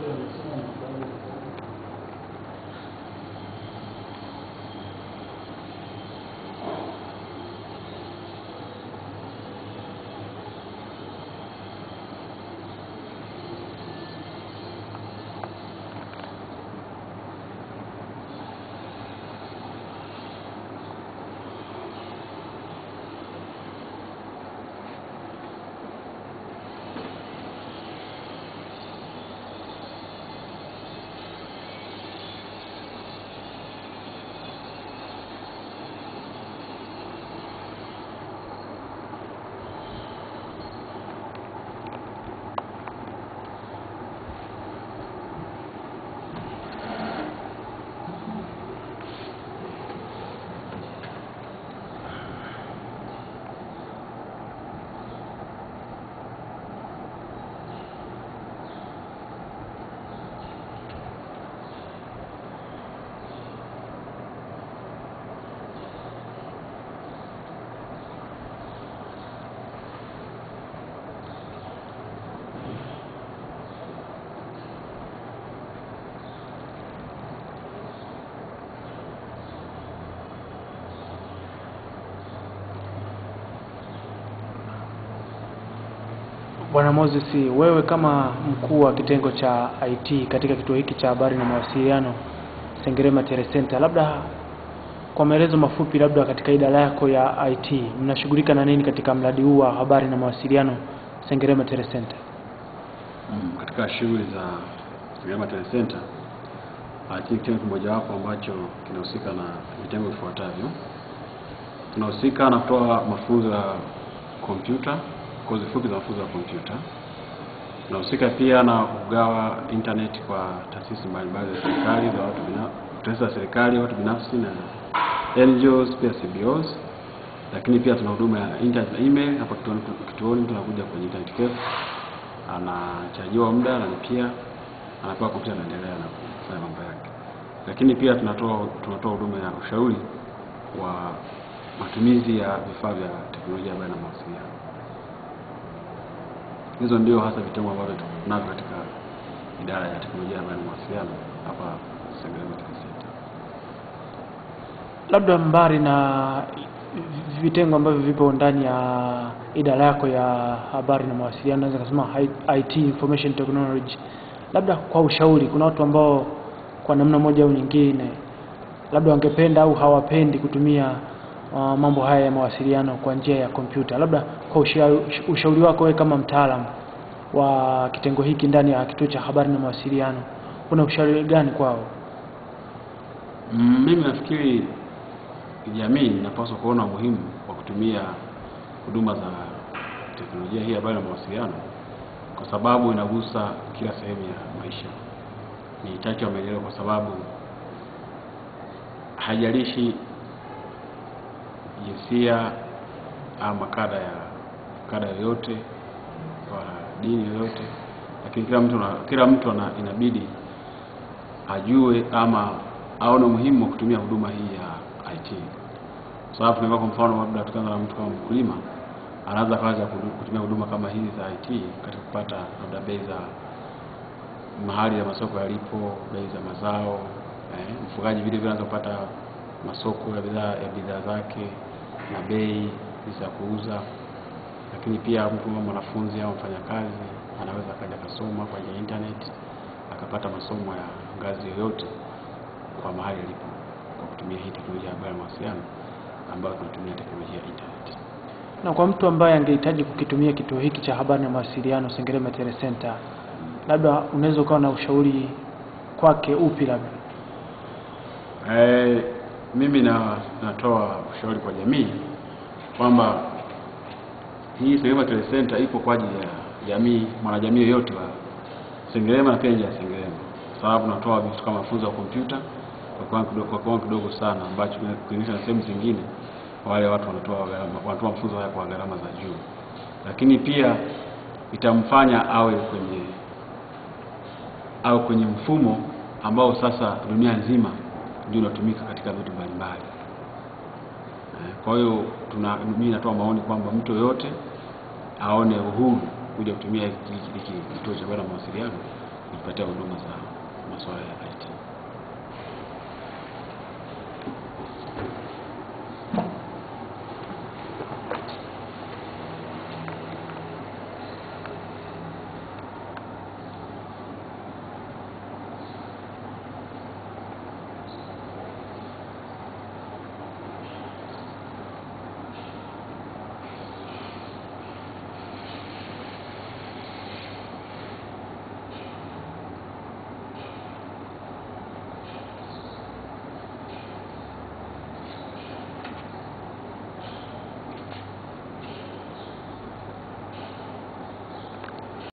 Bwana Moses, wewe kama mkuu wa kitengo cha IT katika kituo hiki cha habari na mawasiliano Sengerema Telecenter, labda kwa maelezo mafupi, labda katika idara yako ya IT mnashughulika na nini katika mradi huu wa habari na mawasiliano Sengerema Telecenter? Mm, katika shughuli za Sengerema Telecenter IT ni kitengo kimojawapo ambacho kinahusika na vitengo vifuatavyo. Tunahusika na kutoa mafunzo ya kompyuta, kozi fupi za mafunzo ya kompyuta. Tunahusika pia na kugawa internet kwa taasisi mbalimbali za serikali za watu binafsi, taasisi za serikali, watu binafsi na NGOs pia CBOs. Lakini pia tuna huduma ya internet na email. Hapa kituoni, kituoni tunakuja kwenye internet cafe, anachajiwa muda, analipia, anapewa kompyuta, anaendelea na kufanya mambo yake. Lakini pia tunatoa tunatoa huduma ya ushauri wa matumizi ya vifaa vya teknolojia ya habari na mawasiliano. Hizo ndio hasa vitengo ambavyo tunavyo katika idara ya teknolojia ya habari na mawasiliano hapa Sengerema Telecenter. Labda mbali na vitengo ambavyo vipo ndani ya idara yako ya habari na mawasiliano, naweza kusema IT information technology, labda kwa ushauri, kuna watu ambao kwa namna moja au nyingine labda wangependa au hawapendi kutumia uh, mambo haya ya mawasiliano kwa njia ya kompyuta. Labda kwa ushauri, ushauri wako wewe kama mtaalamu wa kitengo hiki ndani ya kituo cha habari na mawasiliano, una ushauri gani kwao? Mm, mimi nafikiri jamii inapaswa kuona umuhimu wa kutumia huduma za teknolojia hii ya habari na mawasiliano kwa sababu inagusa kila sehemu ya maisha. Ni chache wameelewa, kwa sababu haijalishi jinsia ama kada ya kada yoyote wala dini yoyote, lakini kila mtu na, kila mtu ana, inabidi ajue ama aone umuhimu wa kutumia huduma hii ya IT. Kwa sababu tunaweza kwa mfano labda tukaanza na mtu kama mkulima anaweza kaanza kutumia huduma kama hizi za IT katika kupata labda bei za mahali ya masoko yalipo, bei za mazao eh, mfugaji vile vile anaweza kupata masoko ya bidhaa ya bidhaa zake na bei za kuuza. Lakini pia mtu kama mwanafunzi au mfanyakazi anaweza akaja akasoma kwa njia ya internet akapata masomo ya ngazi yoyote kwa mahali alipo kwa kutumia hii teknolojia ya habari na mawasiliano ambayo tunatumia teknolojia ya internet. Na kwa mtu ambaye angehitaji kukitumia kituo hiki cha habari na mawasiliano Sengerema Telecenter, labda unaweza ukawa na ushauri kwake upi? Labda Eh, mimi na natoa ushauri kwa jamii kwamba hii Sengerema Telecenter ipo kwa ajili ya jamii, mwanajamii yoyote wa Sengerema na pia nje ya Sengerema, kwa sababu natoa vitu kama mafunzo ya kompyuta kwa kiwango kidogo, kwa kiwango kidogo sana ambacho kulinganisha na sehemu zingine wale watu wanatoa gharama, wanatoa mafunzo haya kwa gharama za juu, lakini pia itamfanya awe kwenye awe kwenye mfumo ambao sasa dunia nzima ndio unatumika katika vitu mbalimbali. Eh, Kwa hiyo tuna mimi natoa maoni kwamba mtu yoyote aone uhuru kuja kutumia hiki hiki kituo cha habari na mawasiliano kujipatia huduma za masuala ya IT.